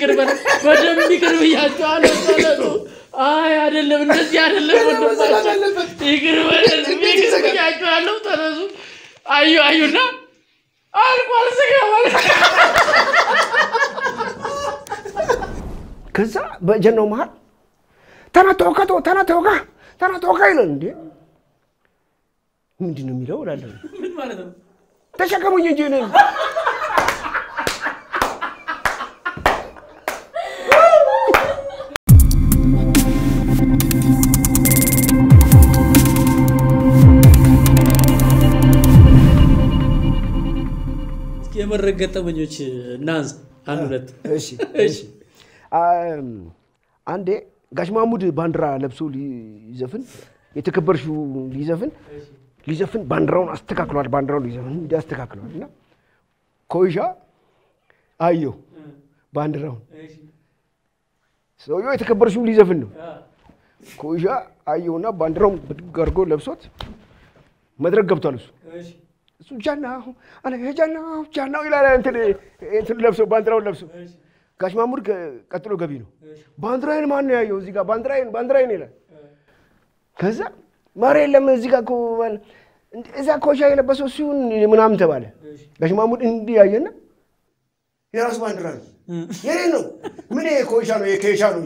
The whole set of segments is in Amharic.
ይቅር በለን፣ በደንብ ይቅር ብያቸዋለሁ። ተነሱ። አይ አይደለም፣ እንደዚህ አይደለም ወንድማችን፣ ይቅር በለን፣ ይቅር ብያቸዋለሁ። ተነሱ። አዩ አዩና አልቋል ስጋ ማለት ከዛ በጀናው መሀል ተናተወካ ተናተወካ ተናተወካ ይለን እንዴ ምንድን ነው የሚለው እላለሁ። ምን ማለት ነው? ተሸከሙኝ እንጂ እኔን እስኪ የመድረክ ገጠመኞች እናንስ አንድ ሁለት። እሺ እሺ። አም፣ አንዴ ጋሽ ማሙድ ባንዲራ ለብሶ ሊዘፍን የተከበርሽው ሊዘፍን ሊዘፍን ባንዲራውን አስተካክሏል። ባንዲራውን ሊዘፍን እንዲህ አስተካክሏል እና ኮይሻ አየው ባንዲራውን ሰውየው የተከበርሽው ሊዘፍን ነው። ኮይሻ አየውና ባንዲራውን ብድግ አድርጎ ለብሶት መድረክ ገብቷል እሱ እሱ ጃናሁ አነ ጃናሁ ጃናሁ ይላል። እንትን እንትን ለብሶ ባንዲራውን ለብሶ ጋሽ ማሙድ ከ- ቀጥሎ ገቢ ነው። ባንዲራዬን ማን ነው ያየው? እዚህ ጋር ባንዲራዬን ባንዲራዬን ይላል። ከዛ ማር የለም እዚህ ጋር እኮ ባል- እንደ- እዛ ኮሻ የለበሰው ሲሆን ምናምን ተባለ። ጋሽ ማሙድ እንዲህ ያየና የራሱ ባንዲራ ነው የኔ ነው ምን ይሄ ኮሻ ነው የኬሻ ነው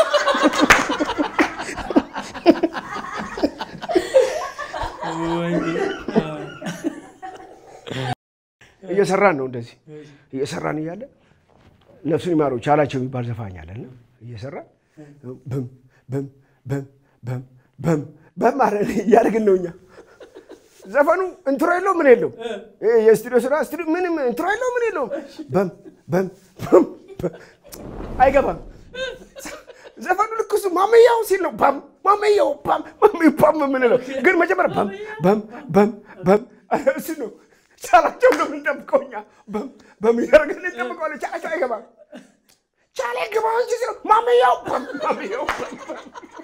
እየሰራን ነው እንደዚህ እየሰራን እያለ ነፍሱን ይማረው ቻላቸው የሚባል ዘፋኝ አለና እየሰራን በም በም በም በም በም በም አለ እያደረግን ነው እኛ ዘፈኑ እንትሮ የለው ምን የለው ይሄ የስቱዲዮ ስራ ስቱዲዮ ምንም እንትሮ የለው ምን የለውም በም በም በም በም አይገባም ዘፈኑ ልክ እሱ ማመያው ሲል ነው ባም ማመያው ባም ማመያው ባም የምንለው ግን መጀመሪያ ባም ባም ባም ባም እሱ ነው ቻላቸው ነው የምንጠብቀው እኛ በም በም እያደረግን እንጠብቀዋለን። ቻላቸው አይገባም። ቻላ ግባ እንጂ ሲለው ማመያው ባም ማመያው ባም ባም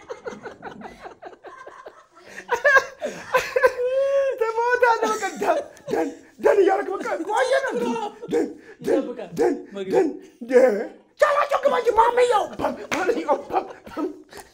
ትሞታለህ። በቃ ደን ደን ደን እያደረግ በቃ ቆየን ደን ደን ደን ደን ደን ቻላቸው ግባ እንጂ ማመያው ባም ማመያው ባም ባም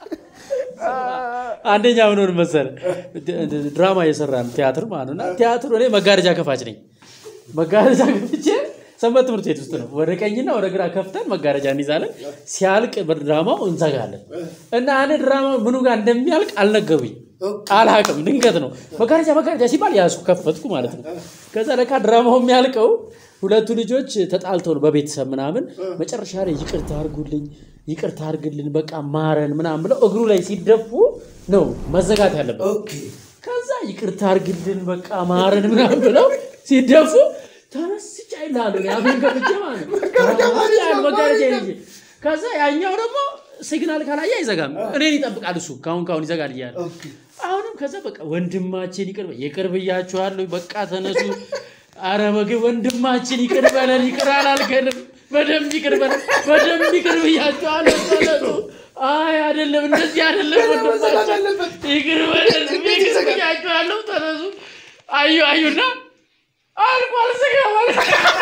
አንደኛ ምን ሆነ መሰለህ ድራማ እየሰራን ቲያትር ማለት ነው እና ቲያትሩ እኔ መጋረጃ ከፋች ነኝ መጋረጃ ከፍቼ ሰንበት ትምህርት ቤት ውስጥ ነው ወደ ቀኝና ወደ ግራ ከፍተን መጋረጃ እንይዛለን ሲያልቅ ድራማው እንዘጋለን እና እኔ ድራማ ምኑ ጋር እንደሚያልቅ አልነገሩኝ አልሀቅም ድንገት ነው መጋረጃ መጋረጃ ሲባል ያሱ ከፈትኩ ማለት ነው ከዛ ለካ ድራማው የሚያልቀው ሁለቱ ልጆች ተጣልተው ነው በቤተሰብ ምናምን መጨረሻ ላይ ይቅርታ አድርጉልኝ ይቅርታ አድርግልን በቃ ማረን ምናምን ብለው እግሩ ላይ ሲደፉ ነው መዘጋት ያለበት ከዛ ይቅርታ አድርግልን በቃ ማረን ምናምን ብለው ሲደፉ ተመስጫ ይላሉ አፌን ከፍቼ ማለት ነው መጋረጃ ይዤ ከዛ ያኛው ደግሞ ሲግናል ካላየ አይዘጋም እኔን ይጠብቃል እሱ ካሁን ካሁን ይዘጋል እያለ አሁንም ከዛ በቃ ወንድማችን ይቅር በ- ይቅር ብያችኋለሁ በቃ ተነሱ አረ ምግብ ወንድማችን ይቅር በለን ይቅር አላልከንም በደንብ ይቅር በለን በደንብ ይቅር ብያችኋለሁ ተነሱ አይ አይደለም እንደዚህ አይደለም ወንድማችን ይቅር በለን ይቅር ብያችኋለሁ ተነሱ አዩ አዩና አልቋል ስጋ ማለት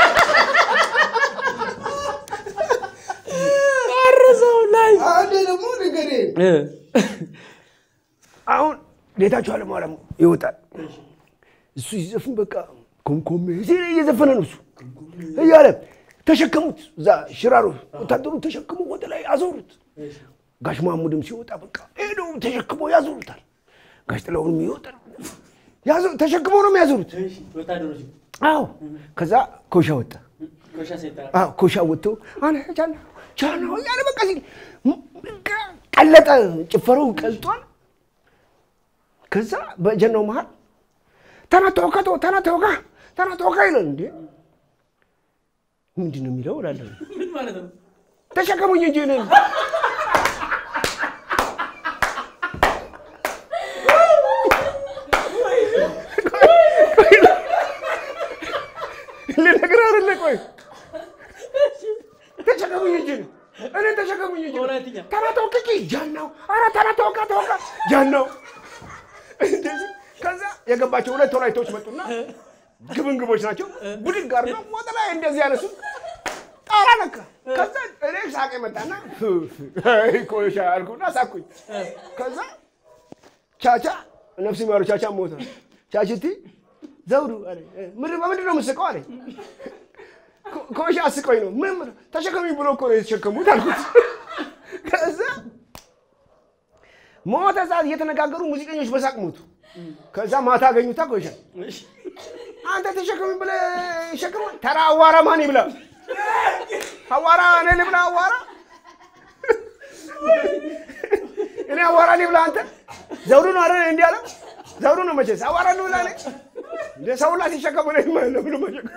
አረሰው ላይ አንዴ ደግሞ ንገሬ አሁን ጌታቸው አለማርያም ይወጣል። እሱ ሲዘፍን በቃ ኮምኮሜ ሲል እየዘፈነ ነው እሱ እያለ ተሸከሙት። እዛ ሽራሮ ወታደሩ ተሸክሞ ወደ ላይ አዞሩት። ጋሽ ማሙድም ሲወጣ በቃ ሄደው ተሸክሞ ያዞሩታል። ጋሽ ጥላሁንም ይወጣል። ያዞ- ተሸክመው ነው የሚያዞሩት። ወታደሮች አዎ ከዛ ኮሻ ወጣ። ኮሻ ሴታ አዎ ኮሻ ወጥቶ አነ ቻና ቻና እያለ በቃ ሲል በቃ ቀለጠ። ጭፈረው ቀልጧል። ከዛ በጀናው መሀል ተናተወካ ተናተወካ ተናተወካ ይላል። እንዴ ምንድን ነው የሚለው እላለሁ። ምን ማለት ነው? ተሸከሙኝ እንጂ እኔን ልነግርህ አይደለ? ቆይ ተሸከሙኝ እንጂ እኔን ተሸከሙኝ እንጂ በወላይትኛ ተናተወክኪ ጃናው ኧረ ተናተወካ ተወካ ጃናው እንደዚህ ከዛ የገባቸው ሁለት ወላይቶች መጡና ግብንግቦች ናቸው። ብድግ አድርገው ወደ ላይ እንደዚህ ያነሱ ጣራ ለካ ከዛ እኔ ሳቄ መጣና ኮይሻ አልኩና ሳኩኝ። ከዛ ቻቻ ነፍስ ይማሩ ቻቻ ሞተ። ቻችቲ ዘውዱ አለኝ። ምንድን በምንድን ነው የምትስቀው አለኝ። ኮ- ኮይሻ አስቀኝ ነው ምን ምን- ተሸከሚ ብሎ እኮ ነው የተሸከሙት አልኩት። ከዛ ሞተ ሰዓት እየተነጋገሩ ሙዚቀኞች በሳቅ ሞቱ። ከዛ ማታ አገኙታ ኮይሻ አንተ ተሸከሚ ብለህ ሸክም ተራ አዋራ ማን ይብላ? አዋራ እኔ ልብላ አዋራ እኔ አዋራ ልብላ አንተ ዘውዱ ነው አይደል እንዲህ አለው። ዘውዱ ነው መቼስ አዋራ ልብላ እኔ እንደ ሰው ላ ሲሸከሙ ነው ማለት ነው ብሎ መሸከም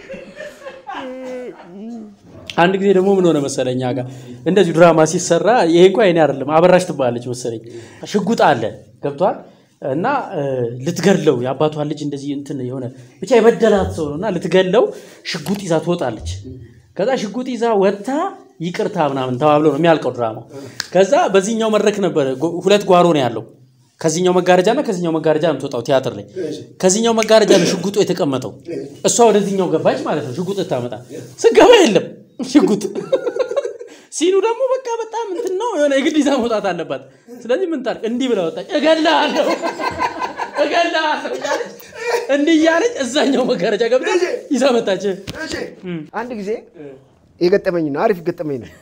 አንድ ጊዜ ደግሞ ምን ሆነ መሰለኝ እኛ ጋር እንደዚሁ ድራማ ሲሰራ ይሄ እንኳ የኔ አይደለም አበራሽ ትባላለች መሰለኝ ሽጉጥ አለ ገብቷል እና እ፣ ልትገድለው የአባቷን ልጅ እንደዚህ እንትን የሆነ ብቻ የበደላት ሰው ነው እና ልትገድለው ሽጉጥ ይዛ ትወጣለች ከዛ ሽጉጥ ይዛ ወጥታ ይቅርታ ምናምን ተባብሎ ነው የሚያልቀው ድራማው ከዛ በዚህኛው መድረክ ነበረ ጎ- ሁለት ጓሮ ነው ያለው ከዚህኛው መጋረጃ እና ከዚህኛው መጋረጃ ነው የምትወጣው ቲያትር ላይ ከዚህኛው መጋረጃ ነው ሽጉጡ የተቀመጠው እሷ ወደዚህኛው ገባች ማለት ነው ሽጉጥ ታመጣ ስገባ የለም ሽጉጥ ሲኑ ደግሞ በቃ በጣም እንትን ነው የሆነ የግድ ይዛ መውጣት አለባት ስለዚህ ምን ታርቅ እንዲህ ብላ ወጣች እገድልሃለሁ እገድልሃለሁ እያለች እንዲህ እያለች እዛኛው መጋረጃ ገብታ ይዛ መጣች እሺ አንድ ጊዜ የገጠመኝ ነው አሪፍ ገጠመኝ ነው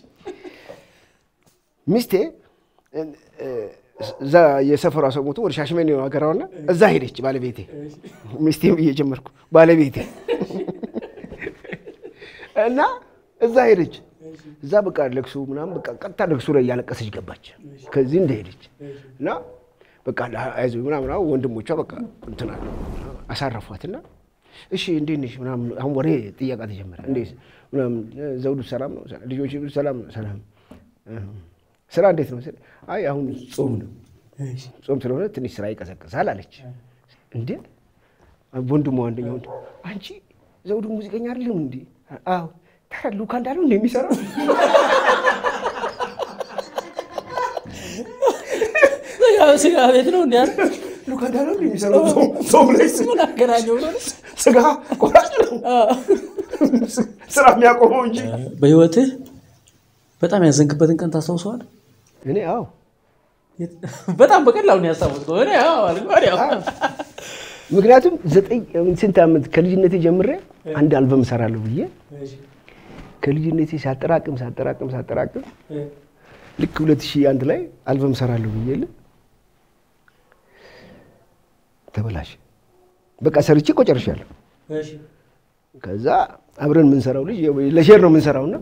ሚስቴ እ፣ እ፣ እዛ የሰፈሯ ሰው ሞቶ ወደ ሻሽመኔ ነው ሀገሯና እዛ ሄደች ባለቤቴ ሚስቴ ብዬ ጀመርኩ ባለቤቴ እና እዛ ሄደች እዛ በቃ ለቅሶ ምናምን በቃ ቀጥታ ለቅሶ ላይ እያለቀሰች ገባች ከዚህ እንደሄደች እና በቃ አይዞህ ምናምን አሁን ወንድሞቿ በቃ እንትና አሳረፏትና እሺ እንዴት ነሽ ምናምን አሁን ወሬ ጥያቄ ተጀመረ እንዴት ምናምን ዘውዱ ሰላም ነው ልጆች ሰላም ነው ሰላም እ፣ ስራ እንዴት ነው ስል አይ አሁን ጾም ነው ጾም ስለሆነ ትንሽ ስራ ይቀዘቅዛል አለች እንዴ ወንድሟ አንደኛው ወንድ አንቺ ዘውዱ ሙዚቀኛ አይደለም እንዴ አዎ ታዲያ ሉካ እንዳለው እንደ የሚሰራው ስጋ- ስጋ ቤት ነው እንዲ ሉካ እንዳለው እንደ የሚሰራው ጾም- ጾም ላይ ስ- ምን አገናኘው ብሎ ነው። ስጋ ቆራጭ ነው ስራ የሚያቆመው እንጂ በህይወትህ በጣም ያዘንክበትን ቀን ታስታውሰዋል እኔ አዎ በጣም በቀላሉ ነው ያስታወስከው እኔ አዎ አልኩህ ወዲያው። ምክንያቱም ዘጠኝ ስንት ዓመት ከልጅነቴ ጀምሬ አንድ አልበም እሰራለሁ ብዬ ከልጅነቴ ሳጠራቅም ሳጠራቅም ሳጠራቅም ልክ 2001 ላይ አልበም እሰራለሁ ብዬ ል ተበላሽ። በቃ ሰርቼ እኮ ጨርሻለሁ። ከዛ አብረን የምንሰራው ልጅ ለሼር ነው የምንሰራውና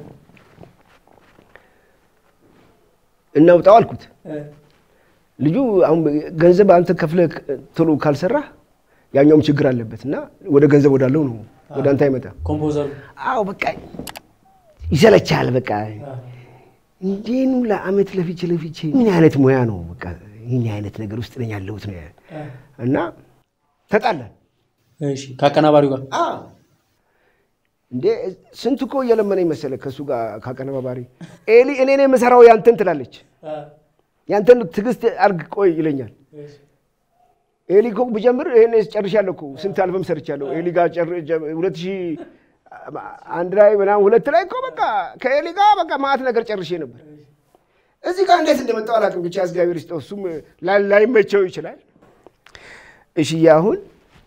እናውጣው አልኩት። ልጁ አሁን ገንዘብ አንተ ከፍለህ ቶሎ ካልሰራህ ያኛውም ችግር አለበት እና ወደ ገንዘብ ወዳለው ነው ወደ አንተ አይመጣም። ኮምፖዘሩ አዎ በቃ ይሰለቻል። በቃ እንዴኑ ለአመት ለፊቼ ለፊቼ ምን አይነት ሙያ ነው? በቃ ይህን አይነት ነገር ውስጥ ነኝ ያለሁት ነው እና ተጣላን። እሺ ከአቀናባሪው ጋር እንዴ ስንት እኮ እየለመነኝ መሰለ ከእሱ ጋር ካቀነባባሪ ኤሊ እኔ ነው የምሰራው ያንተን ትላለች። ያንተን ትዕግስት አርግ ቆይ ይለኛል። ኤሊ እኮ ብጀምር ይሄን ጨርሻለሁ እኮ ስንት አልበም ሰርቻለሁ። ኤሊ ጋር ጨር- ጀ- ሁለት ሺህ አንድ ላይ ምናምን ሁለት ላይ እኮ በቃ ከኤሊ ጋር በቃ ማት ነገር ጨርሼ ነበር። እዚህ ጋር እንዴት እንደመጣው አላውቅም። ብቻ እግዚአብሔር ይስጠው። እሱም ላይ- ላይመቸው ይችላል። እሺ አሁን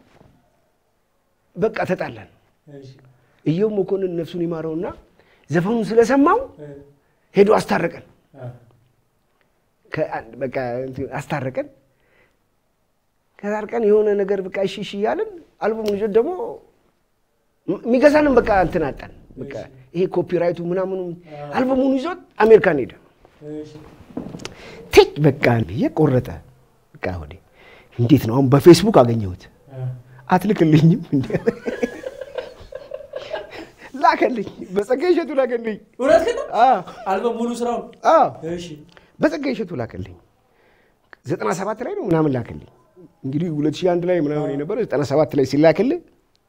በቃ ተጣላን። እየው መኮንን ነፍሱን ይማረውና ዘፈኑን ስለሰማው ሄዶ አስታረቀን። ከአንድ በቃ እንትን አስታረቀን። ከታርቀን የሆነ ነገር በቃ እሺ እሺ እያልን አልበሙን ይዞት ደግሞ የሚገዛንም በቃ እንትን አጣን። በቃ ይሄ ኮፒራይቱ ምናምኑ አልበሙን ይዞት አሜሪካን ሄደ። ትች በቃ ብዬ ቆረጠ። በቃ ወዴ እንዴት ነው አሁን በፌስቡክ አገኘሁት። አትልክልኝም እንዴ? ላከልኝ። በጸጋዬ እሸቱ ላከልኝ። እውነት ግን አዎ አልበም ሙሉ ስራውን አዎ እሺ በጸጋዬ እሸቱ ላከልኝ። ዘጠና ሰባት ላይ ነው ምናምን ላከልኝ። እንግዲህ ሁለት ሺህ አንድ ላይ ምናምን የነበረ ዘጠና ሰባት ላይ ሲላክልህ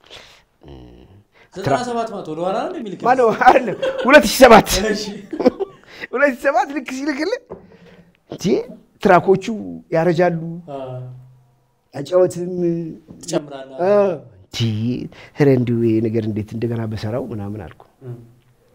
ዘጠና ሰባት መቶ ወደኋላ ነው እንደሚልክ ማነው አይደለም ሁለት ሺህ ሰባት እሺ ሁለት ሺህ ሰባት ልክ ሲልክልህ እንዴ ትራኮቹ ያረጃሉ ያጫወትም ትጨምራለህ ኧረ እንዲሁ ይሄ ነገር እንዴት እንደገና በሰራው ምናምን አልኩ።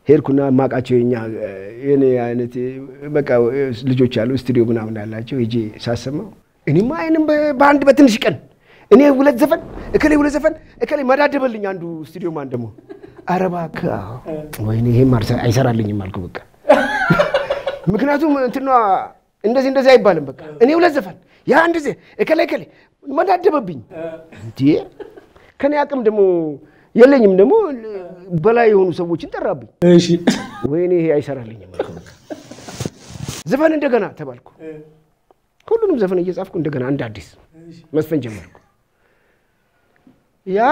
ሄድኩና የማውቃቸው የኛ የኔ አይነት በቃ ልጆች አሉ ስቱዲዮ ምናምን ያላቸው ሄጄ ሳሰማው እኔማ አይንም በአንድ በትንሽ ቀን እኔ ሁለት ዘፈን እከሌ ሁለት ዘፈን እከሌ መዳደበልኝ አንዱ ስቱዲዮ ማን ደግሞ ኧረ እባክህ አዎ። ወይኔ ይሄም አልሰ- አይሰራልኝም አልኩ በቃ ምክንያቱም እንትኗ እንደዚህ እንደዚህ አይባልም። በቃ እኔ ሁለት ዘፈን ያ አንድ ዜ እከሌ እከሌ መዳደበብኝ እንዴ ከኔ አቅም ደግሞ የለኝም ደግሞ በላይ የሆኑ ሰዎችን ጠራብኝ። እሺ ወይኔ ይሄ አይሰራልኝም አልኩ በቃ ዘፈን እንደገና ተባልኩ። ሁሉንም ዘፈን እየጻፍኩ እንደገና እንደ አዲስ መስፈን ጀመርኩ። ያ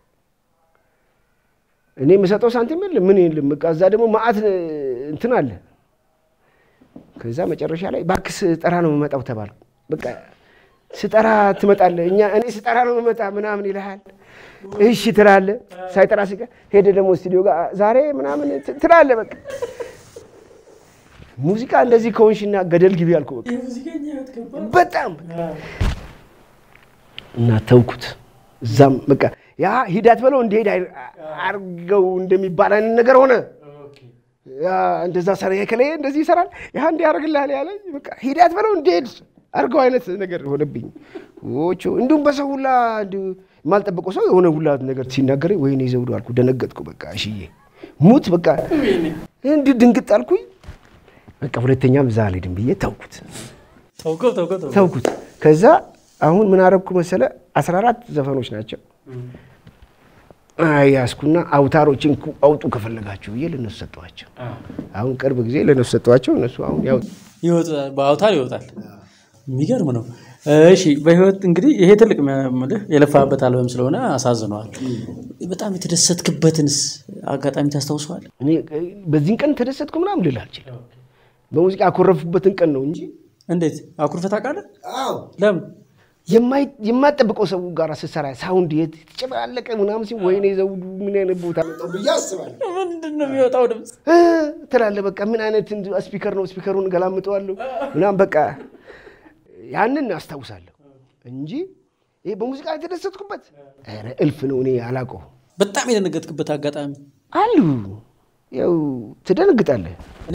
እኔ የምሰጠው ሳንቲም የለም ምን የለም። በቃ እዛ ደግሞ መዓት እንትን አለ። ከዛ መጨረሻ ላይ እባክህ ስጠራ ነው የምመጣው ተባልኩ። በቃ ስጠራ ትመጣለህ፣ እኛ እኔ ስጠራ ነው የምመጣ ምናምን ይልሃል። እሺ ትላለህ። ሳይጠራ ሲቀር ሄደ ደግሞ ስቱዲዮ ጋር ዛሬ ምናምን ት- ትላለህ። በቃ ሙዚቃ እንደዚህ ከሆንሽና ገደል ግቢ አልኩ። በቃ በጣም እና ተውኩት። እዛም በቃ ያ ሂዳት በለው እንዲሄድ አይ- አርገው እንደሚባል አይነት ነገር ሆነ። ያ እንደዛ ሰራ ከለ እንደዚህ ይሰራል ያ እንዲህ ያደርግልሃል ያለ በቃ ሂዳት በለው እንዲሄድ አርገው አይነት ነገር ሆነብኝ። ዎቾ እንዲሁም በሰው ሁላ እንዲሁ የማልጠበቀው ሰው የሆነ ሁላ ነገር ሲናገር ወይኔ ዘውዱ አልኩ። ደነገጥኩ። በቃ እሽዬ ሙት በቃ እንዲህ ድንግጥ አልኩኝ። በቃ ሁለተኛም እዛ አልሄድም ብዬ ተውኩት ተውከው ተውከው ተውከው። ተውኩት። ከዛ አሁን ምን አረግኩ መሰለ 14 ዘፈኖች ናቸው ያስኩና አውታሮችን ኩ- አውጡ ከፈለጋችሁ ብዬ ለነሱ ሰጠኋቸው። አሁን ቅርብ ጊዜ ለነሱ ሰጠኋቸው። እነሱ አሁን ያው ይወጣል በአውታር ይወጣል። የሚገርም ነው። እሺ በህይወት እንግዲህ ይሄ ትልቅ ምልህ የለፋበት አልበም ስለሆነ አሳዝነዋል። በጣም የተደሰትክበትንስ አጋጣሚ ታስታውሰዋል? እኔ በዚህን ቀን ተደሰትኩ ምናምን ልል አልችልም። በሙዚቃ ያኮረፉበትን ቀን ነው እንጂ እንዴት አኩርፈህ ታውቃለህ? ለምን? የማይ- የማጠብቀው ሰው ጋር ስትሰራ ሳውንድ የተጨማለቀ ምናምን ሲል ወይኔ ዘውዱ ምን አይነት ቦታ መጣሁ ብዬ አስባለሁ። ምንድን ነው የሚወጣው ድምፅ? እ ትላለህ በቃ ምን አይነት እንድ- ስፒከር ነው ስፒከሩን ገላምጠዋለሁ ምናምን በቃ ያንን አስታውሳለሁ እንጂ ይሄ በሙዚቃ የተደሰትኩበት ኧረ እልፍ ነው። እኔ አላውቀው በጣም የደነገጥክበት አጋጣሚ አሉ ያው ትደነግጣለህ።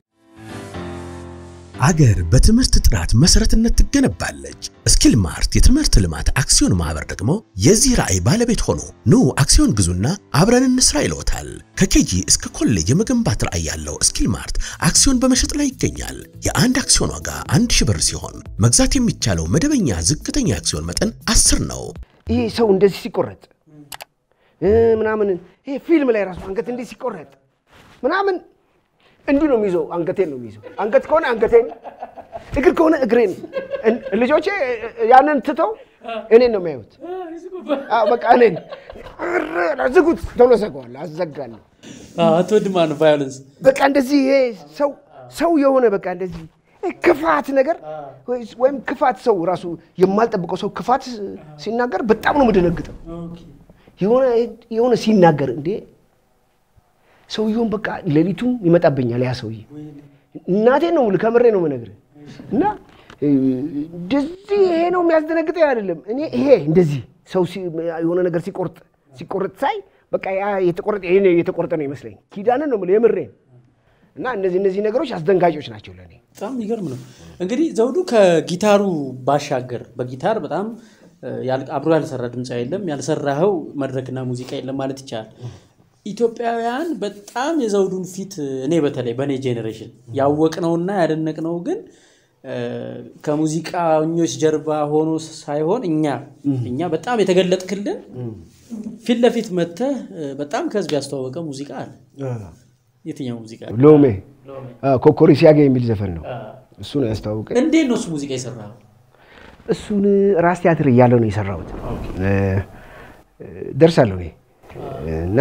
አገር በትምህርት ጥራት መሰረትነት ትገነባለች። ስኪል ማርት የትምህርት ልማት አክሲዮን ማህበር ደግሞ የዚህ ራዕይ ባለቤት ሆኖ ኑ አክሲዮን ግዙና አብረን እንስራ ይለውታል። ከኬጂ እስከ ኮሌጅ የመገንባት ራዕይ ያለው ስኪል ማርት አክሲዮን በመሸጥ ላይ ይገኛል። የአንድ አክሲዮን ዋጋ አንድ ሺህ ብር ሲሆን መግዛት የሚቻለው መደበኛ ዝቅተኛ አክሲዮን መጠን አስር ነው። ይሄ ሰው እንደዚህ ሲቆረጥ እ ምናምን ይሄ ፊልም ላይ ራሱ አንገት እንዲህ ሲቆረጥ ምናምን እንዲህ ነው የሚይዘው። አንገቴን ነው የሚይዘው። አንገት ከሆነ አንገቴን፣ እግር ከሆነ እግሬን። እን- ልጆቼ ያንን ትተው እኔን ነው የሚያዩት። አዎ፣ በቃ እኔን እረ፣ ዝጉት፣ ቶሎ ዘጋዋለሁ፣ አዘጋለሁ። አትወድም ነው ቫዮለንስ በቃ እንደዚህ ይሄ ሰው ሰው የሆነ በቃ እንደዚህ ክፋት ነገር ወይስ- ወይም ክፋት ሰው ራሱ የማልጠብቀው ሰው ክፋት ሲናገር በጣም ነው የምደነግጠው። የሆነ የሆነ ሲናገር እንዴ ሰውየውን በቃ ሌሊቱም ይመጣብኛል ያ ሰውዬ። እናቴን ነው የምልህ፣ ከምሬ ነው የምነግርህ። እና እ፣ እንደዚህ ይሄ ነው የሚያስደነግጠኝ አይደለም። እኔ ይሄ እንደዚህ ሰው ሲ- የሆነ ነገር ሲቆርጥ ሲቆርጥ ሳይ በቃ ያ የተቆረጠ ይሄ የተቆረጠ ነው ይመስለኝ። ኪዳንን ነው የምልህ የምሬን። እና እነዚህ እነዚህ ነገሮች አስደንጋጮች ናቸው ለእኔ። በጣም የሚገርም ነው። እንግዲህ ዘውዱ ከጊታሩ ባሻገር በጊታር በጣም እ፣ ያል- አብሮ ያልሰራ ድምፃ የለም፣ ያልሰራኸው መድረክና ሙዚቃ የለም ማለት ይቻላል። ኢትዮጵያውያን በጣም የዘውዱን ፊት እኔ በተለይ በእኔ ጄኔሬሽን ያወቅነውና ያደነቅነው ግን እ፣ ከሙዚቃኞች ጀርባ ሆኖ ሳይሆን እኛ እኛ በጣም የተገለጥክልን ፊት ለፊት መጥተህ እ፣ በጣም ከህዝብ ያስተዋወቀ ሙዚቃ አለ። የትኛው ሙዚቃ? ሎሜ አዎ፣ ኮኮሪ ሲያገ የሚል ዘፈን ነው። እሱ ነው ያስተዋወቀኝ። እንዴት ነው እሱ ሙዚቃ የሰራኸው? እሱን ራስ ቲያትር እያለሁ ነው የሰራሁት። እ፣ እ፣ ደርሳለሁ እኔ እና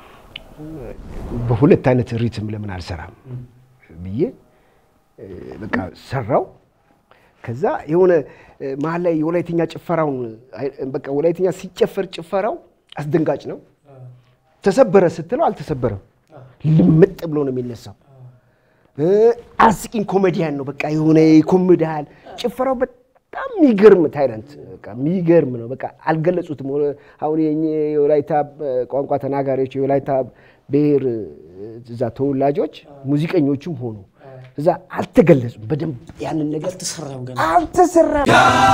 በሁለት አይነት ሪትም ለምን አልሰራም ብዬ እ፣ በቃ ሰራው። ከዛ የሆነ እ፣ መሀል ላይ የወላይትኛ ጭፈራውን አይ፣ በቃ ወላይትኛ ሲጨፈር ጭፈራው አስደንጋጭ ነው። ተሰበረ ስትለው አልተሰበረም፣ ልምጥ ብሎ ነው የሚነሳው። እ፣ አስቂኝ ኮሜዲያን ነው። በቃ የሆነ ይኮምድሃል። ጭፈራው በጣም የሚገርም ታይለንት በቃ የሚገርም ነው። በቃ አልገለጹትም። ወ- አሁን የእኛ የወላይታ እ፣ ቋንቋ ተናጋሪዎች የወላይታ ብሔር እዛ ተወላጆች ሙዚቀኞቹም ሆኑ እዛ አልተገለጹም። በደንብ ያንን ነገር አልተሰራም ገና አልተሰራም።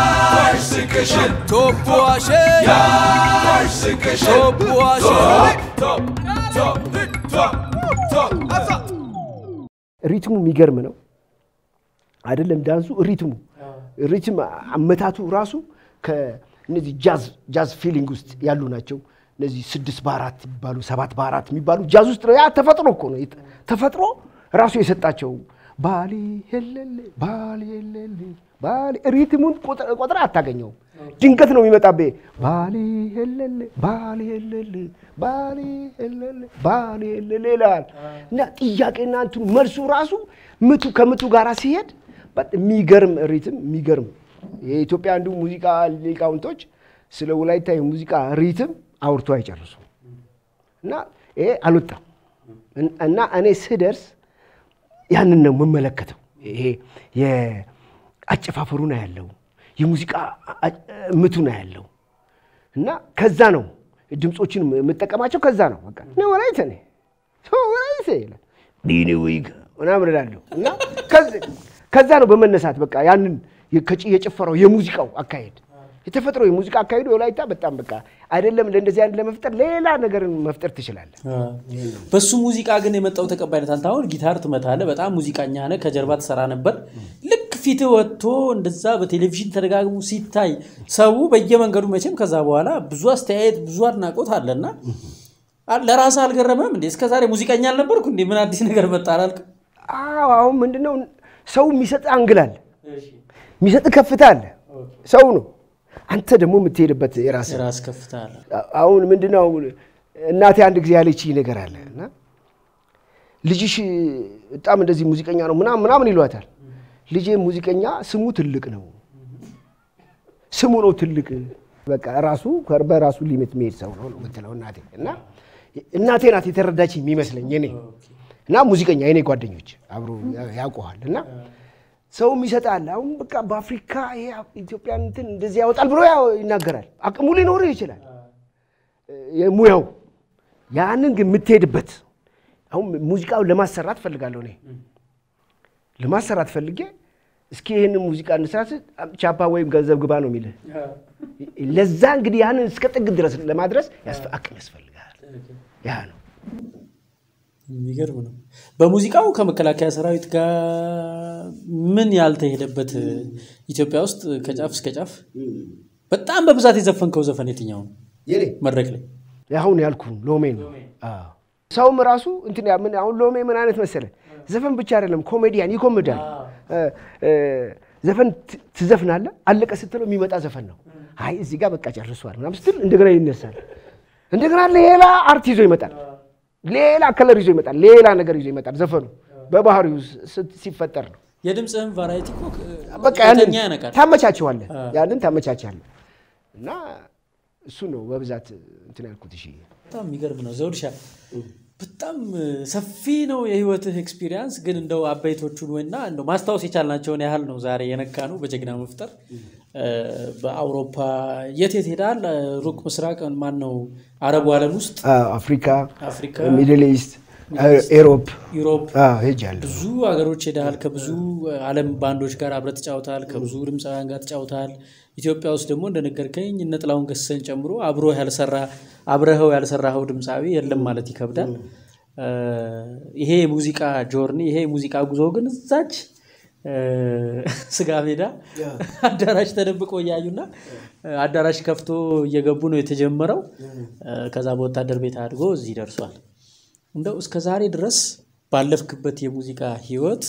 ሪትሙ የሚገርም ነው አይደለም? ዳንሱ ሪትሙ ሪትም አመታቱ ራሱ ከእነዚህ ጃዝ ጃዝ ፊሊንግ ውስጥ ያሉ ናቸው። እነዚህ ስድስት በአራት የሚባሉ ሰባት በአራት የሚባሉ ጃዝ ውስጥ ነው። ያ ተፈጥሮ እኮ ነው። ተፈጥሮ ራሱ የሰጣቸው ባሌ ሄለሌ ባሌ ሄለሌ ባሌ ሪትሙን ቆጥረ አታገኘውም። ድንገት ነው የሚመጣብህ። ባሌ ሄለሌ ባሌ ሄለሌ ባሌ ሄለሌ ባሌ ሄለሌ ይላል እና ጥያቄና እንትኑ መልሱ ራሱ ምቱ ከምቱ ጋር ሲሄድ የሚገርም ሪትም የሚገርም የኢትዮጵያ አንዱ ሙዚቃ ሊቃውንቶች ስለ ወላይታ የሙዚቃ ሪትም አውርቶ አይጨርሱም እና ይሄ አልወጣም እና እኔ ስደርስ ያንን ነው የምመለከተው። ይሄ የአጨፋፈሩን ያለው የሙዚቃ ምቱን ያለው እና ከዛ ነው ድምፆችን የምጠቀማቸው ከዛ ነው። በቃ እኔ ወላይተ ነኝ ወላይተ ይላል ዲኒ ዊግ ምናምን እላለሁ እና ከዛ ነው በመነሳት በቃ ያንን የጭፈራው የሙዚቃው አካሄድ የተፈጥሮ የሙዚቃ አካሄዱ የወላይታ በጣም በቃ አይደለም ለእንደዚህ አይነት ለመፍጠር ሌላ ነገርን መፍጠር ትችላለህ። በሱ ሙዚቃ ግን የመጣው ተቀባይነት አንተ አሁን ጊታር ትመታለህ፣ በጣም ሙዚቀኛ ነህ፣ ከጀርባ ትሰራ ነበር። ልክ ፊትህ ወጥቶ እንደዛ በቴሌቪዥን ተደጋግሞ ሲታይ ሰው በየመንገዱ መቼም ከዛ በኋላ ብዙ አስተያየት ብዙ አድናቆት አለና ለራስህ አልገረመም እንዴ? እስከዛሬ ሙዚቀኛ አልነበርኩ እንዴ? ምን አዲስ ነገር መጣ አላልክም? አዎ አሁን ምንድነው ሰው የሚሰጥ አንግል አለ፣ የሚሰጥ ከፍታ አለ። ሰው ነው አንተ ደግሞ የምትሄድበት የራስህ የራስ ከፍታ አለ። አሁን ምንድነው እናቴ አንድ ጊዜ ያለችኝ ነገር አለ እና ልጅሽ በጣም እንደዚህ ሙዚቀኛ ነው ምናምን ምናምን ይሏታል። ልጄ ሙዚቀኛ ስሙ ትልቅ ነው፣ ስሙ ነው ትልቅ። በቃ ራሱ በራሱ ሊሚት የሚሄድ ሰው ነው የምትለው እናቴ እና እናቴ ናት የተረዳች የሚመስለኝ እኔ እና ሙዚቀኛ የኔ ጓደኞች አብሮ ያውቀዋል እና ሰውም ይሰጣል። አሁን በቃ በአፍሪካ ይሄ ኢትዮጵያን እንትን እንደዚህ ያወጣል ብሎ ይናገራል። አቅሙ ሊኖርህ ይችላል የሙያው ያንን ግን የምትሄድበት አሁን ሙዚቃውን ለማሰራት ፈልጋለሁ እኔ ለማሰራት ፈልጌ እስኪ ይህንን ሙዚቃ እንስራት ቻፓ ወይም ገንዘብ ግባ ነው የሚልህ። ለዛ እንግዲህ ያንን እስከ ጥግ ድረስ ለማድረስ አቅም ያስፈልጋል። ያ ነው የሚገርም ነው። በሙዚቃው ከመከላከያ ሰራዊት ጋር ምን ያልተሄደበት ኢትዮጵያ ውስጥ ከጫፍ እስከ ጫፍ በጣም በብዛት የዘፈንከው ዘፈን የትኛው ነው? መድረክ ላይ አሁን ያልኩ ሎሜ ነው። ሰውም ራሱ እንትን ምን አሁን ሎሜ ምን አይነት መሰለ ዘፈን ብቻ አይደለም፣ ኮሜዲያን ይኮምዳል። ዘፈን ትዘፍናለህ፣ አለቀ ስትለው የሚመጣ ዘፈን ነው። አይ እዚህ ጋር በቃ ጨርሷል ምናምን ስትል እንደገና ይነሳል። እንደገና ሌላ አርት ይዞ ይመጣል። ሌላ ከለር ይዞ ይመጣል። ሌላ ነገር ይዞ ይመጣል። ዘፈኑ በባህሪው ሲፈጠር ነው። የድምፅህን ቫራይቲ እኮ በቃ ያንን የተኛ ያነቃል። ታመቻቸዋለህ፣ ያንን ታመቻቻለህ እና እሱ ነው በብዛት እንትን ያልኩት። እሺ በጣም የሚገርም ነው ዘውድሻ። በጣም ሰፊ ነው የህይወትህ ኤክስፒሪያንስ። ግን እንደው አበይቶቹን ወይና እንደው ማስታወስ የቻልናቸውን ያህል ነው ዛሬ የነካ ነው በጀግና መፍጠር። በአውሮፓ የት የት ሄዳል? ሩቅ ምስራቅ ማን ነው አረቡ ዓለም ውስጥ አፍሪካ፣ አፍሪካ፣ ሚድል ኢስት፣ ኤሮፕ ዩሮፕ ሄጃለሁ። ብዙ ሀገሮች ሄደሃል። ከብዙ ዓለም ባንዶች ጋር አብረህ ተጫውተሃል። ከብዙ ድምፃውያን ጋር ተጫውተሃል። ኢትዮጵያ ውስጥ ደግሞ እንደነገርከኝ እነ ጥላሁን ገሰሰን ጨምሮ አብሮ ያልሰራ አብረኸው ያልሰራኸው ድምፃዊ የለም ማለት ይከብዳል። ይሄ የሙዚቃ ጆርኒ ይሄ የሙዚቃ ጉዞ ግን እዛች ስጋ ሜዳ አዳራሽ ተደብቆ እያዩና አዳራሽ ከፍቶ እየገቡ ነው የተጀመረው። ከዛ በወታደር ቤት አድጎ እዚህ ደርሷል። እንደው እስከ ዛሬ ድረስ ባለፍክበት የሙዚቃ ህይወት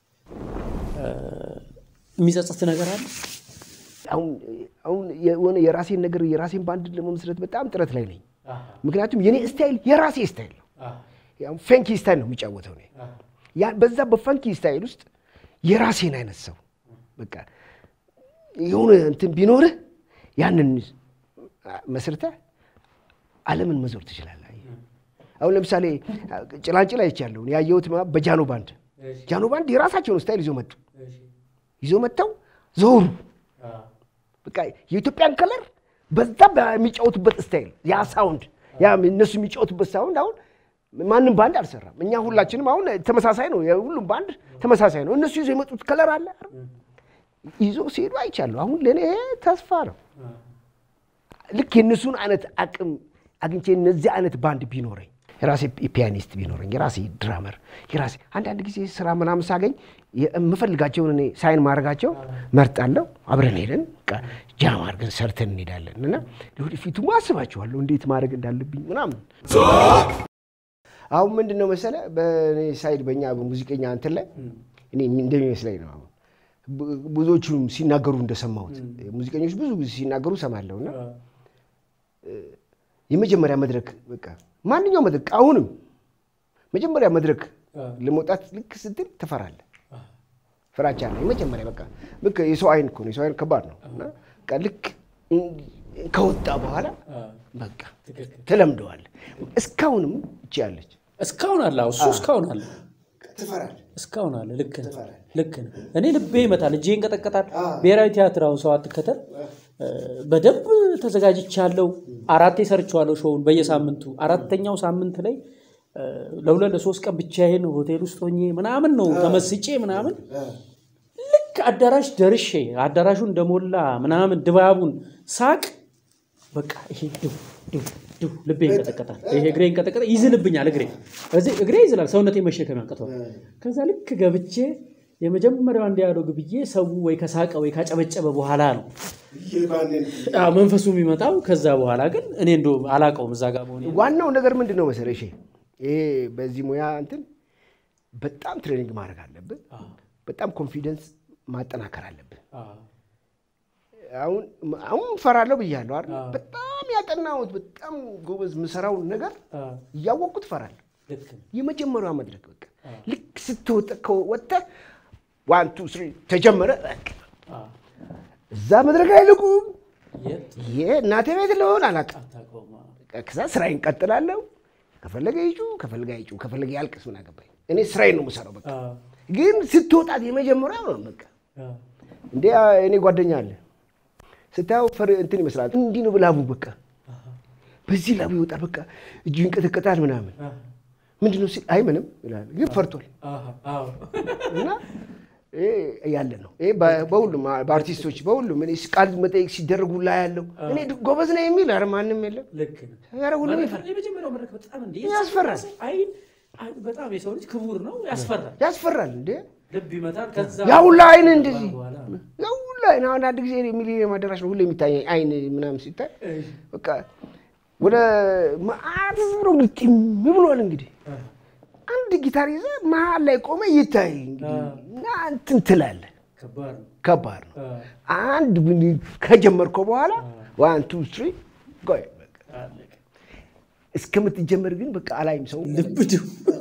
የሚጸጽት ነገር አለ? አሁን አሁን የሆነ የራሴን ነገር የራሴን ባንድ ለመመስረት በጣም ጥረት ላይ ነኝ። ምክንያቱም የኔ ስታይል የራሴ ስታይል ነው። ያው ፈንኪ ስታይል ነው የሚጫወተው እኔ። ያ በዛ በፈንኪ ስታይል ውስጥ የራሴን አይነት ሰው በቃ የሆነ እንትን ቢኖርህ ያንን መስርተህ ዓለምን መዞር ትችላለህ። አሁን ለምሳሌ ጭላንጭል አይቻለሁ ያየሁት በጃኖ ባንድ ጃኖ ባንድ የራሳቸውን ስታይል ይዞ መጡ ይዞ መጥተው ዞሩ። በቃ የኢትዮጵያን ከለር በዛ በሚጫወቱበት ስታይል ያ ሳውንድ ያ እነሱ የሚጫወቱበት ሳውንድ አሁን ማንም ባንድ አልሰራም። እኛ ሁላችንም አሁን ተመሳሳይ ነው፣ የሁሉም ባንድ ተመሳሳይ ነው። እነሱ ይዞ የመጡት ከለር አለ ይዞ ሲሄዱ አይቻለሁ። አሁን ለእኔ ተስፋ ነው። ልክ የእነሱን አይነት አቅም አግኝቼ እነዚህ አይነት ባንድ ቢኖረኝ የራሴ ፒያኒስት ቢኖረኝ የራሴ ድራመር የራሴ አንዳንድ ጊዜ ስራ ምናምን ሳገኝ የምፈልጋቸውን እኔ ሳይን ማድረጋቸው መርጣለሁ። አብረን ሄደን በቃ ጃም አድርገን ሰርተን እንሄዳለን እና ለወደፊቱ አስባችኋለሁ እንዴት ማድረግ እንዳለብኝ ምናምን። አሁን ምንድን ነው መሰለ በእኔ ሳይድ በእኛ በሙዚቀኛ እንትን ላይ እኔ እንደሚመስለኝ ነው አሁን ብ- ብዙዎቹም ሲናገሩ እንደሰማሁት ሙዚቀኞች ብዙ ጊዜ ሲናገሩ ሰማለሁ እና የመጀመሪያ መድረክ በቃ ማንኛውም መድረክ አሁንም መጀመሪያ መድረክ ለመውጣት ልክ ስትል ትፈራለህ። ፍራቻ አለ። የመጀመሪያ በቃ ልክ የሰው አይን እኮ ነው። የሰው አይን ከባድ ነው እና በቃ ልክ ከወጣ በኋላ በቃ ትለምደዋለህ። እስካሁንም እቺ ያለች እስካሁን አለ አዎ፣ እሱ እስካሁን አለ ትፈራለህ። እስካሁን አለ። ልክ ነህ፣ ልክ ነህ። እኔ ልቤ ይመታል፣ እጄ ይንቀጠቀጣል። ብሔራዊ ቲያትር አሁን ሰው አትከተል እ፣ በደንብ ተዘጋጅቻለሁ። አራቴ ሰርቼዋለሁ ሾውን በየሳምንቱ አራተኛው ሳምንት ላይ እ፣ ለሁለት ለሶስት ቀን ብቻዬን ሆቴል ውስጥ ሆኜ ምናምን ነው ተመስጬ ምናምን ልክ አዳራሽ ደርሼ አዳራሹ እንደሞላ ምናምን ድባቡን ሳቅ በቃ ይሄ ድው ድው ድው ልቤ ይንቀጠቀጣል። ይሄ እግሬ ይንቀጠቀጣል፣ ይዝልብኛል። እግሬ እዚህ እግሬ ይዝላል፣ ሰውነቴ መሸከም ያቅተዋል። ከዛ ልክ ገብቼ የመጀመሪያው ዲያሎግ ብዬ ሰው ወይ ከሳቀ ወይ ካጨበጨበ በኋላ ነው አዎ፣ መንፈሱ የሚመጣው። ከዛ በኋላ ግን እኔ እንዶ አላቀውም እዛ ጋር መሆኔ ዋናው ነገር ምንድን ነው መሰለህ? እሺ ይሄ በዚህ ሙያ እንትን በጣም ትሬኒንግ ማድረግ አለብን። በጣም ኮንፊደንስ ማጠናከር አለብን። አሁን አሁን እፈራለሁ ብያለሁ አይደል? በጣም ያጠናሁት በጣም ጎበዝ የምሰራውን ነገር እያወቅኩት እፈራለሁ። ልክ ነው። የመጀመሪያዋ መድረክ በቃ ልክ ስትወጣ ከወጥተህ ዋን ቱ ስሪ ተጀመረ። በቃ አዎ። እዛ መድረክ ላይ ልቁም የት ይሄ እናቴ ቤት ልሆን አላውቅም። አታውቀውም። አዎ። ከዛ ስራዬን ቀጥላለሁ። ከፈለገ ይጩ ከፈለገ አይጩ ከፈለገ ያልቅስ ምን አገባኝ። እኔ ስራዬን ነው የምሰራው። በቃ አዎ። ግን ስትወጣት የመጀመሪያው ነው በቃ አዎ። እንዴ እኔ ጓደኛ አለ ስታየው ፈር እንትን ይመስላል። እንዲህ ነው ብላቡ በቃ በዚህ ላቡ ይወጣል። በቃ እጁ ይንቀጠቀጣል ምናምን ምንድን ነው ሲል አይ ምንም ይላል፣ ግን ፈርቷል። አዎ። አዎ። እና ይሄ ያለ ነው። ይሄ በ- በሁሉም በአርቲስቶች በሁሉም እኔ ቃል መጠየቅ ሲደረጉ ላይ ያለው እኔ ጎበዝ ነው የሚል ኧረ ማንም የለም። ልክ ነው። ኧረ ሁሉም ይፈራል፣ የመጀመሪያው መድረክ በጣም እንደ ያስፈራል። አይን አይን በጣም የሰው ልጅ ክቡር ነው፣ ያስፈራል። ያስፈራል እንዴ ልብ ይመታል። ከዛ ያ ሁላ አይን እንደዚህ በኋላ ያ ሁላ አይን አሁን አንድ ጊዜ ሚሊኒየም አዳራሽ ነው ሁሌ የሚታይ አይን ምናምን ሲታይ በቃ ወደ መዓት ብሎ ግጥም ብሏል። እንግዲህ አንድ ጊታር ይዘህ መሀል ላይ ቆመ ይታይ እንግዲህ እና እንትን ትላለህ። ከባድ ነው። ከባድ ነው። አዎ። አንድ ምን ከጀመርከው በኋላ ዋን ቱ ስሪ ጎይ በቃ አለቀ። እስከምትጀመር ግን በቃ አላይም ሰው ልብ ድው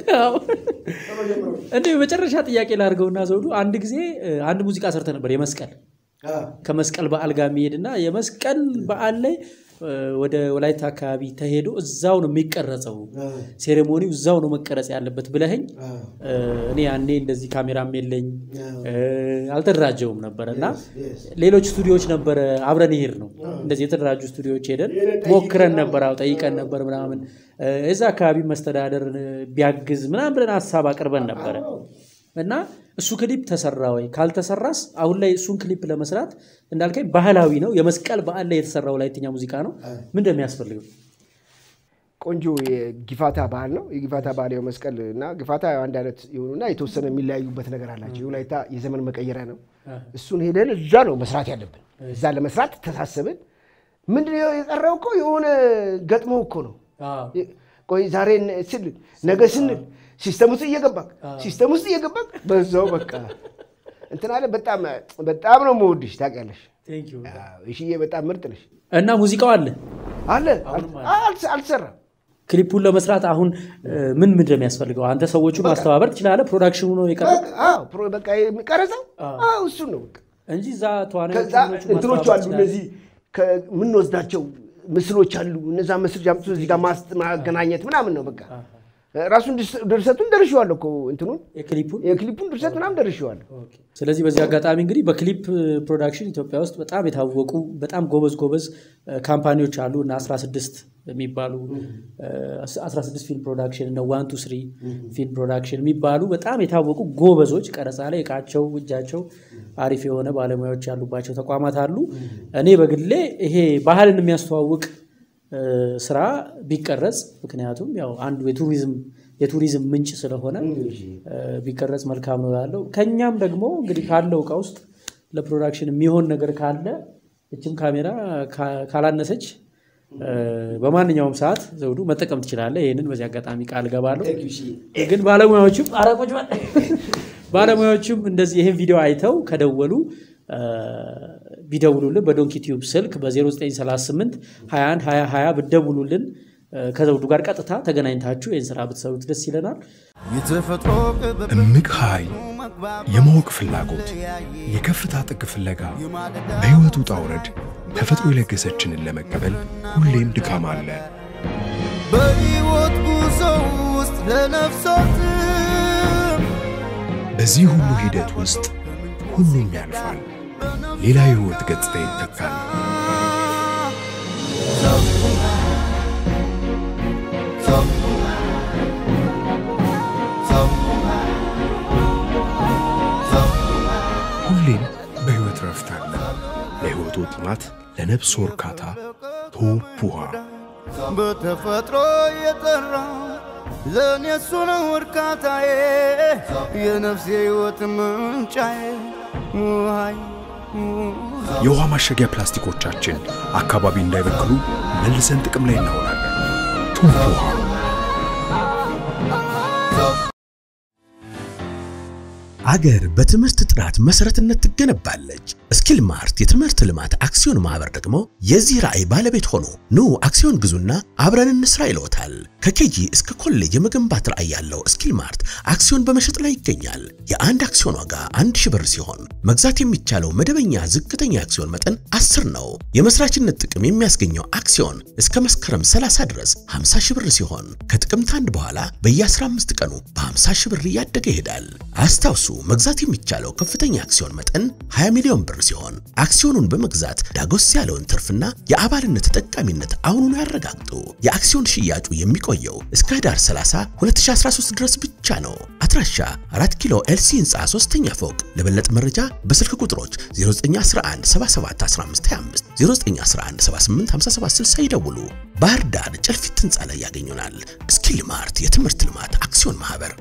እንደ የመጨረሻ ጥያቄ ላድርገውና ዘውዱ አንድ ጊዜ እ, አንድ ሙዚቃ ሰርተ ነበር የመስቀል ከመስቀል በዓል ጋር የሚሄድና የመስቀል በዓል ላይ እ, ወደ ወላይታ አካባቢ ተሄዶ እዛው ነው የሚቀረጸው ሴሬሞኒው እዛው ነው መቀረጽ ያለበት ብለኸኝ እ, እኔ ያኔ እንደዚህ ካሜራም የለኝ እ, አልተደራጀውም ነበረ እና ሌሎች ስቱዲዮዎች ነበረ አብረን ይሄድ ነው እንደዚህ የተደራጁ ስቱዲዮዎች ሄደን ሞክረን ነበር አዎ ጠይቀን ነበር ምናምን እ፣ እዛ አካባቢ መስተዳደር እ, ቢያግዝ ምናምን ብለን ሀሳብ አቅርበን ነበረ እና እሱ ክሊፕ ተሰራ ወይ ካልተሰራስ አሁን ላይ እሱን ክሊፕ ለመስራት እንዳልከኝ ባህላዊ ነው የመስቀል በዓል ላይ የተሰራ ወላይትኛ ሙዚቃ ነው ምን እንደሚያስፈልገው ቆንጆ የጊፋታ ባህል ነው። የጊፋታ ባህል ያው መስቀል እና ጊፋታ ያው አንድ አይነት የሆኑና የተወሰነ የሚለያዩበት ነገር አላቸው። የወላይታ የዘመን መቀየሪያ ነው። እሱን ሄደን እዛ ነው መስራት ያለብን። እዛ ለመስራት ተሳሰብን። ምንድን ነው የቀረው እኮ የሆነ ገጥሞ እኮ ነው ቆይ ዛሬ ስል ነገ ስንል ሲስተም ውስጥ እየገባክ ሲስተም ውስጥ እየገባክ በዛው በቃ እንትን አለ። በጣም በጣም ነው የምወድሽ ታውቂያለሽ። አዎ፣ እሽዬ በጣም ምርጥ ነሽ። እና ሙዚቃው አለ አለ አልተ- አልተሰራም። ክሊፑን ለመስራት አሁን እ, ምን ምን እንደሚያስፈልገው አንተ ሰዎቹን ማስተባበር ትችላለህ ፕሮዳክሽኑ ነው የቀረው በቃ አዎ፣ ፕሮ- በቃ ቀረጸው አዎ፣ እሱን ነው በቃ እንጂ እዛ ተዋናዮቹ ከዛ ምኖቹ እንትኖቹ ማስተባበር አሉ ትችላለህ። እነዚህ ከምንወስዳቸው ምስሎች አሉ። እነዛ ምስል አምጥቶ እዚህ ጋር ማስ- ማገናኘት ምናምን ነው በቃ ራሱን ድርስ- ድርሰቱን ደርሼዋለሁ እኮ እንትኑን የክሊፑን የክሊፑን ድርሰት ምናምን ደርሼዋለሁ። ስለዚህ በዚህ አጋጣሚ እንግዲህ በክሊፕ ፕሮዳክሽን ኢትዮጵያ ውስጥ በጣም የታወቁ በጣም ጎበዝ ጎበዝ እ, ካምፓኒዎች አሉ እና 16 የሚባሉ እ፣ 16 ፊልም ፕሮዳክሽን እነ ዋን ቱ ስሪ ፊልም ፕሮዳክሽን የሚባሉ በጣም የታወቁ ጎበዞች ቀረጻ ላይ እቃቸው እጃቸው አሪፍ የሆነ ባለሙያዎች ያሉባቸው ተቋማት አሉ። እኔ በግሌ ይሄ ባህልን የሚያስተዋውቅ እ፣ ስራ ቢቀረጽ ምክንያቱም ያው አንዱ የቱሪዝም የቱሪዝም ምንጭ ስለሆነ እ፣ ቢቀረጽ መልካም ነው እላለሁ። ከኛም ደግሞ እንግዲህ ካለው እቃ ውስጥ ለፕሮዳክሽን የሚሆን ነገር ካለ እችም ካሜራ ካ- ካላነሰች እ፣ በማንኛውም ሰዓት ዘውዱ መጠቀም ትችላለህ። ይህንን በዚህ አጋጣሚ ቃል ገባለሁ። ግን ባለሙያዎቹም ኧረ ቁጭ በል ባለሙያዎቹም እንደዚህ ይህን ቪዲዮ አይተው ከደወሉ እ፣ ቢደውሉልን በዶንኪ ቲዩብ ስልክ በ0938 21 20 20 ብደውሉልን እ፣ ከዘውዱ ጋር ቀጥታ ተገናኝታችሁ ይህን ስራ ብትሰሩት ደስ ይለናል። የተፈጥሮ ቅብብ እምቅ ኃይል፣ የማወቅ ፍላጎት፣ የከፍታ ጥግ ፍለጋ፣ በሕይወት ውጣ ውረድ ተፈጥሮ የለገሰችንን ለመቀበል ሁሌም ድካም አለ። በሕይወት ጉዞ ውስጥ ለነፍሳትም በዚህ ሁሉ ሂደት ውስጥ ሁሉም ያልፋል፣ ሌላ የሕይወት ገጽታ ይተካል። ሁሌም በሕይወት ረፍት አለ። ለሕይወቱ ጥማት፣ ለነፍስ እርካታ ቶፕ ውሃ በተፈጥሮ የጠራ ለእኔ እሱ ነው እርካታዬ የነፍሴ ሕይወት ምንጫዬ ውሃይ የውሃ ማሸጊያ ፕላስቲኮቻችን አካባቢ እንዳይበክሉ መልሰን ጥቅም ላይ እናውላለን። ቶፕ ውሃ አገር በትምህርት ጥራት መሰረትነት ትገነባለች። ስኪል ማርት የትምህርት ልማት አክሲዮን ማህበር ደግሞ የዚህ ራዕይ ባለቤት ሆኖ ኑ አክሲዮን ግዙና አብረን እንስራ ይለዎታል። ከኬጂ እስከ ኮሌጅ የመገንባት ራዕይ ያለው ስኪል ማርት አክሲዮን በመሸጥ ላይ ይገኛል። የአንድ አክሲዮን ዋጋ አንድ ሺህ ብር ሲሆን መግዛት የሚቻለው መደበኛ ዝቅተኛ አክሲዮን መጠን 10 ነው። የመስራችነት ጥቅም የሚያስገኘው አክሲዮን እስከ መስከረም 30 ድረስ 50 ሺህ ብር ሲሆን ከጥቅምት አንድ በኋላ በየ15 ቀኑ በ50 ሺህ ብር እያደገ ይሄዳል። አስታውሱ መግዛት የሚቻለው ከፍተኛ አክሲዮን መጠን 20 ሚሊዮን ብር ሲሆን አክሲዮኑን በመግዛት ዳጎስ ያለውን ትርፍና የአባልነት ተጠቃሚነት አሁኑኑ ያረጋግጡ። የአክሲዮን ሽያጩ የሚቆየው እስከ ህዳር 30 2013 ድረስ ብቻ ነው። አድራሻ 4 ኪሎ ኤልሲ ህንፃ 3ኛ ፎቅ። ለበለጠ መረጃ በስልክ ቁጥሮች 0911 77 1525 0911 78 57 60 ይደውሉ። ባህር ዳር ጨልፊት ህንፃ ላይ ያገኙናል። ስኪል ማርት የትምህርት ልማት አክሲዮን ማህበር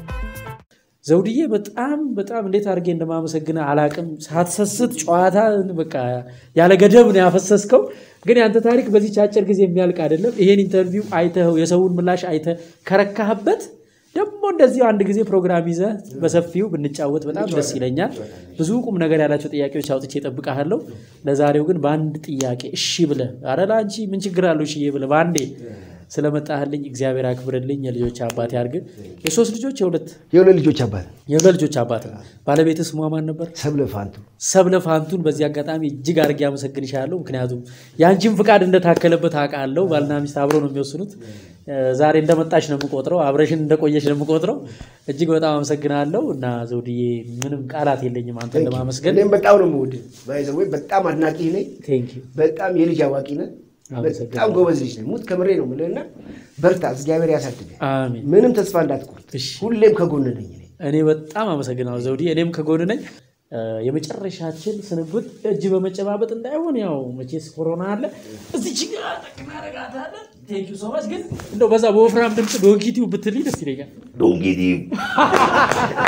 ዘውድዬ በጣም በጣም እንዴት አድርጌ እንደማመሰግነ አላቅም። ሳትሰስት ጨዋታ በቃ ያለ ገደብ ነው ያፈሰስከው። ግን ያንተ ታሪክ በዚች አጭር ጊዜ የሚያልቅ አይደለም። ይሄን ኢንተርቪው አይተኸው የሰውን ምላሽ አይተህ ከረካህበት ደግሞ እንደዚሁ አንድ ጊዜ ፕሮግራም ይዘህ በሰፊው ብንጫወት በጣም ደስ ይለኛል። ብዙ ቁም ነገር ያላቸው ጥያቄዎች አውጥቼ እጠብቅሃለሁ። ለዛሬው ግን በአንድ ጥያቄ እሺ ብለህ ኧረ ለአንቺ ምን ችግር አለው እሺ ብለህ በአንዴ ስለመጣህልኝ እግዚአብሔር አክብርልኝ። የልጆች አባት ያርግ። የሶስት ልጆች የሁለት የሁለት ልጆች አባት የሁለት ልጆች አባት ነው። ባለቤትህ ስሟ ማን ነበር? ሰብለ ፋንቱ ሰብለ ፋንቱን በዚህ አጋጣሚ እጅግ አድርጌ አመሰግንሻለሁ። ምክንያቱም የአንቺን ፍቃድ እንደታከለበት አውቃለሁ። ባልና ሚስት አብረው ነው የሚወስኑት። ዛሬ እንደመጣሽ ነው የምቆጥረው፣ አብረሽን እንደቆየሽ ነው የምቆጥረው። እጅግ በጣም አመሰግናለሁ እና ዘውድዬ ምንም ቃላት የለኝም አንተን ለማመስገን። እኔም በጣም ነው የምወድህ። ባይዘዌ በጣም አድናቂ ነኝ። ቴንክ ዩ በጣም የልጅ አዋቂ ነህ። በጣም ጎበዝ ልጅ ነህ። ሙት ከምሬ ነው የምልህና በርታ፣ እግዚአብሔር ያሳድግህ። አሜን። ምንም ተስፋ እንዳትቆርጥ፣ እሺ። ሁሌም ከጎን ነኝ እኔ። እኔ በጣም አመሰግናለሁ ዘውዲ፣ እኔም ከጎን ነኝ። የመጨረሻችን ስንብት እጅ በመጨባበጥ እንዳይሆን ያው መቼስ ኮሮና አለ። እዚች ጋ እናረጋታለን። ቴንክ ዩ ሶ ማች። ግን እንደው በዛ በወፍራም ድምፅ ዶንኪቲው ብትልኝ ደስ ይለኛል። ዶንጌቲ